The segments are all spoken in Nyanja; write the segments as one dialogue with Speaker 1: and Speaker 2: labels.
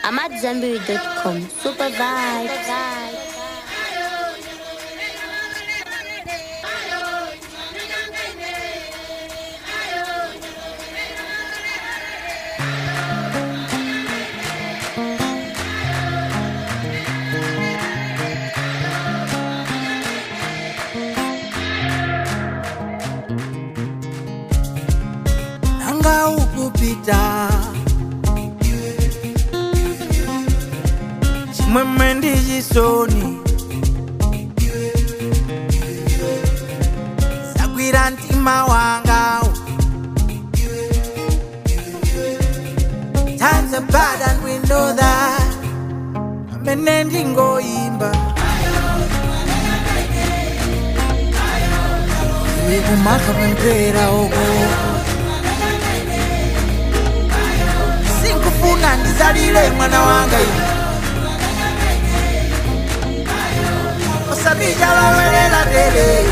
Speaker 1: AmadZanbury.com. Super vibes.
Speaker 2: nanga ukupita chimwemwe ndi chisoni zagwira mtima wanga Times are bad and we know that amene ndingoyimba iwe kumakapemphera uko sinkufuna ndizalire mwana wanga ine osabija lowelela dele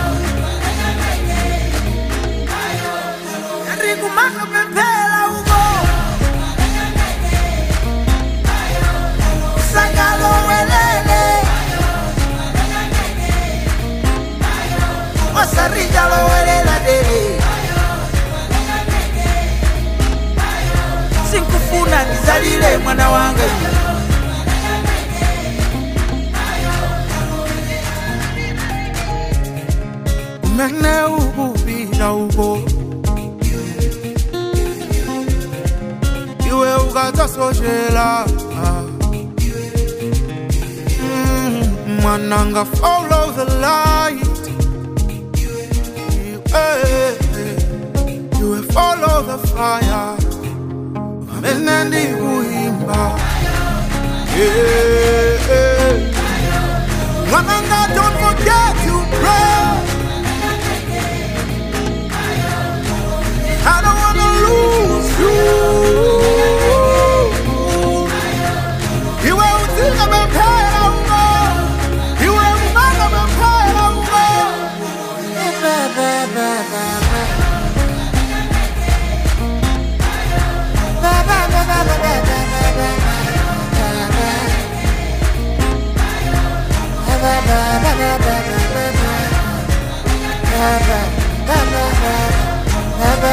Speaker 2: ndikumakapemphera uko sangalowelele osarija lowelela dele sinkufuna ndizalire mwana wanga ine umene ukupita uko iwe ukadzasochela Mm, mwananga follow the light iwe iwe follow the fire amene ndikuyimba Yeah, yeah. mwananga don't forget to pray I don't wanna lose you. Iwe utika bempera umo, iwe umanga bempera umo. Ba, ba, ba, ba, ba. Ba, ba, ba, ba, ba, ba, ba, ba, ba, ba, ba. Ba, ba, ba, ba, ba, ba, ba, ba. Ba, ba, ba, ba, ba.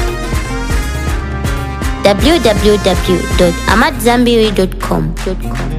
Speaker 1: www.amadzanbury.com.